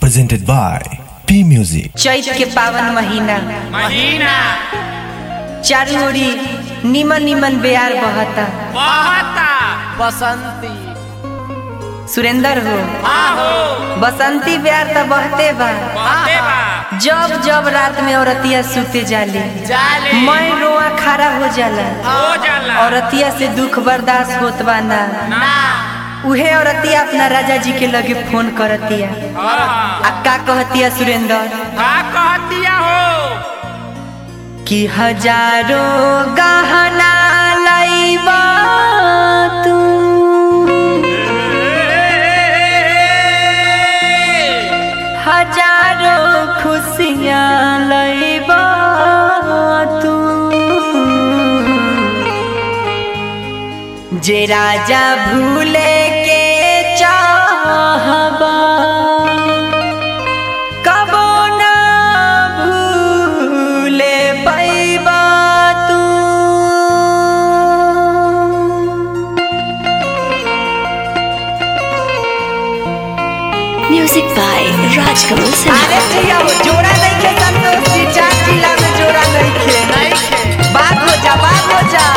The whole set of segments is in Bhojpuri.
presented by P Music. चैत के पावन महीना महीना चारू ओरी निमन निमन बेयार बहता बहता बसंती सुरेंदर हो आहो बसंती बेयार त बहते बा बहते बा जब जब रात में औरतिया सुते जाली जाले मैं रोआ खड़ा हो जाला हो जाला औरतिया से दुख बर्दाश्त होत बा ना ना उहे औरतिया अपना राजा जी के लगे फोन करतिया आहा आ का कहतिया सुरेंदर का कहतिया हो कि हजारों गहना लईबा तू हजारों खुशियाँ लईबा तू जे राजा भूले के चाहबा कबो ना भूले पैबा तू Music by Raj Kamal Sinha. अरे भैया वो जोड़ा नहीं खे संतोष जी चार जिला में जोड़ा नहीं खे बात हो जा बात हो जा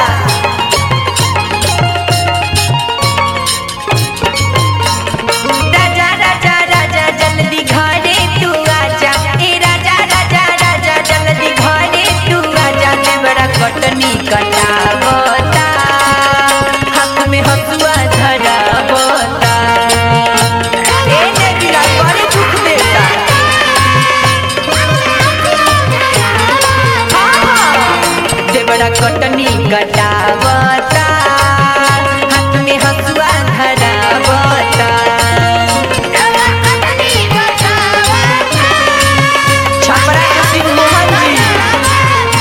राजा राजा राजा जल्दी घरे तू आजा ए राजा राजा राजा जल्दी घरे तू आजा ले बड़ा कटनी कटावता हाथ में हसुआ धरावता ए ने गिरा बड़ी दुख देता देवड़ा कटनी कटावता हाथ में हसुआ धरावता छपरा के सिंह मोहन जी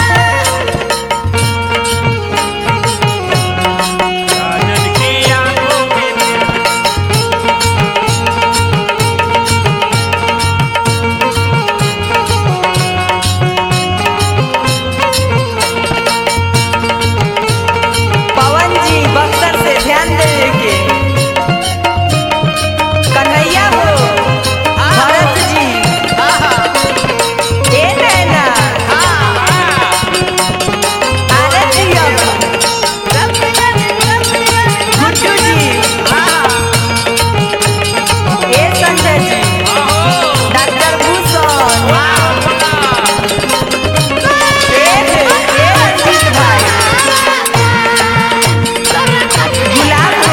राजन की आंखों में पवन जी बक्सर से ध्यान देवे के कन्हैया हो भरत जी ए नैना अरे जिया गुड्डू जी ए संजय जी डॉक्टर भूषण ए ए रंजीत भाई गुलाब हो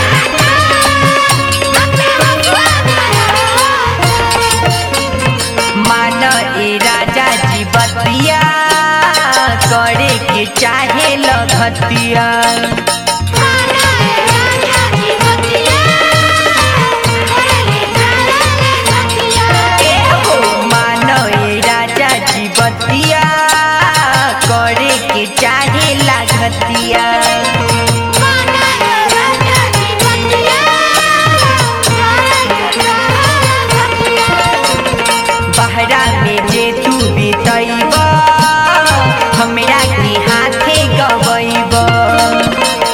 मान ए राजा जी बतिया करे के चाहे लगतिया ए हो मान ए राजा जी बतिया करे के चाहे लागतिया बहरा में जे तू बितैब हमरा के हाथे गवैब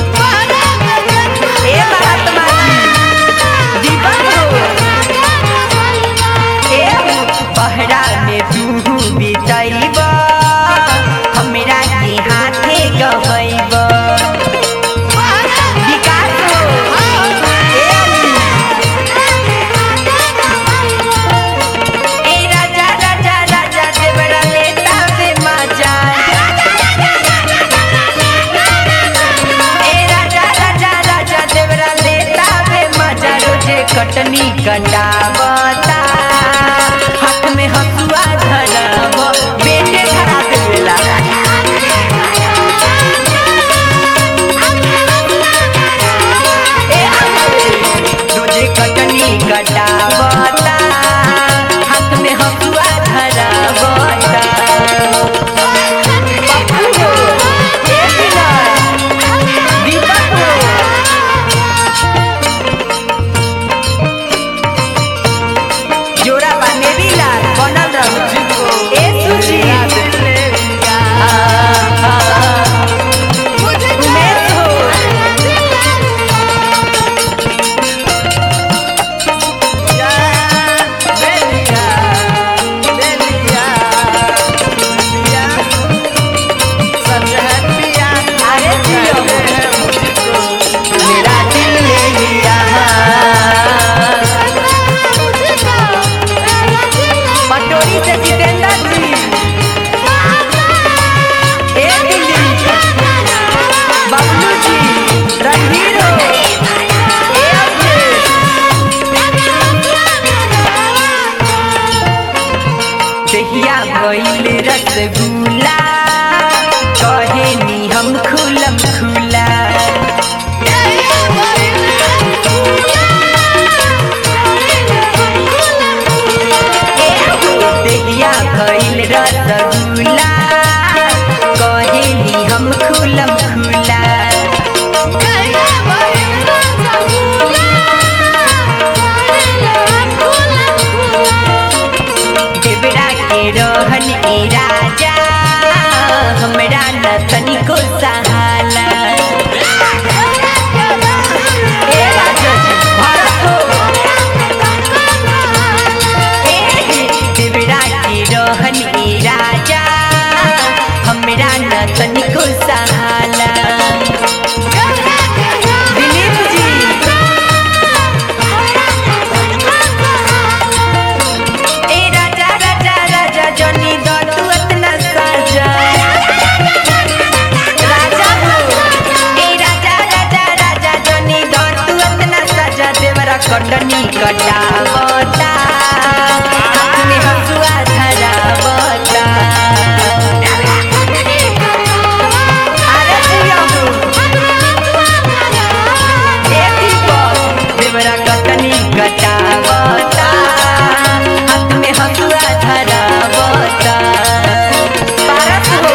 भइल रसगुल्ला कहेनी हम खुलम खुला देहिया भइल रसगुल्ला कहेनी हम खुलम खुला देवरा के रहन ए राजा हमरा न तनिको सहाला ए राजा जी, भारत हो। ए, देवरा के रहन ए राजा हमरा न तनिको सहाला दिलीप जी ए राजा राजा राजा जनी दो तू अतना साजा राजा हो ए राजा राजा राजा जनी दो तू अतना साजा देवरा कटनी कटावता हाथ में हंसुआ धरावता अरे जिया हो ए दीपक देवरा कटनी कटावता हाथ में हंसुआ धरावता पारस हो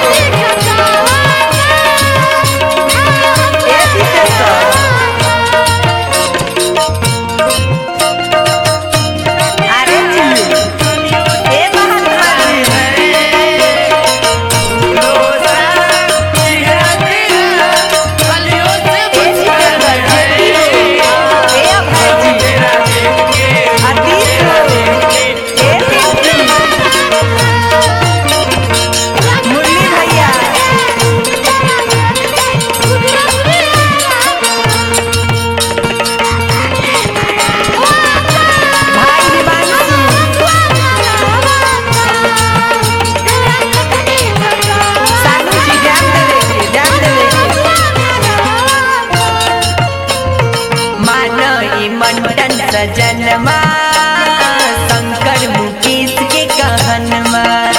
ए विशेषर अरे जी ए महात्मा जी ए शिवकर जी ए अभय जी अतीश हो ए दीप्ति मुरली भैया भाई दिवांशु सानू जी ध्यान देवे के ध्यान देवे के मानो ई मंडन सजनमा शंकर मुकेश के कहनमा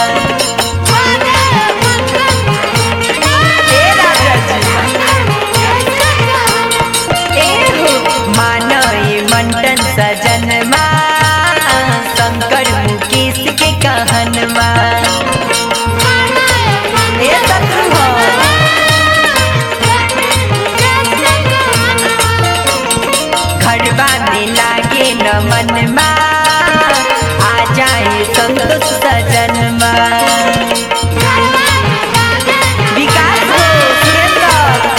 ए राजा जी ए हो मानो ई मंडन सजनमा शंकर मुकेश के कहनमा ए शत्रु हो घरबा में लागे न मनमा आ जाए संतोष सजनमा विकास हो सुरेंद्र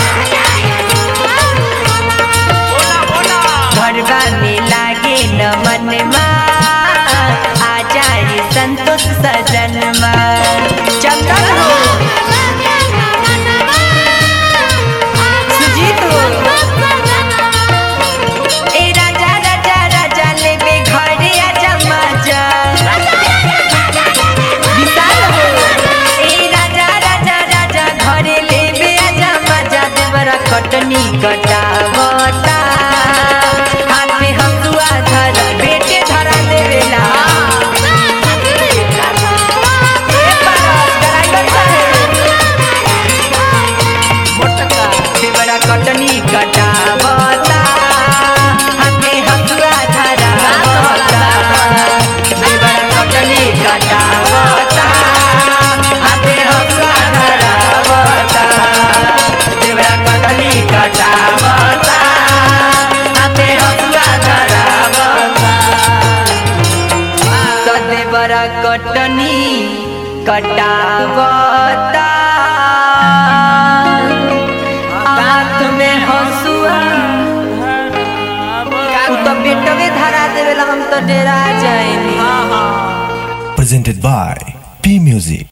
घरबा में लागे न मनमा आ जाए संतोष सजनमा चंदन हो सुजीत हो ए राजा राजा राजा लेबे घरे आजा माजा विशाल हो ए राजा राजा राजा घरे लेबे आजा माजा देवरा कटनी कटावता हाथ में हंसुआ धर बेटे धरा देवेला ए पारस ड्राइवर साहेब देवरा कटनी कटावता हाथे हसुआ धरावता देवरा कटनी कटावता हाथे हसुआ धरावता देवरा कटनी कटावता हाथे हसुआ धरावता सदेवरा कटनी कटावता हाथ में हंसुआ उ तो बेटवे धरा देवेला हम तो डेरा जाएनी presented by P Music.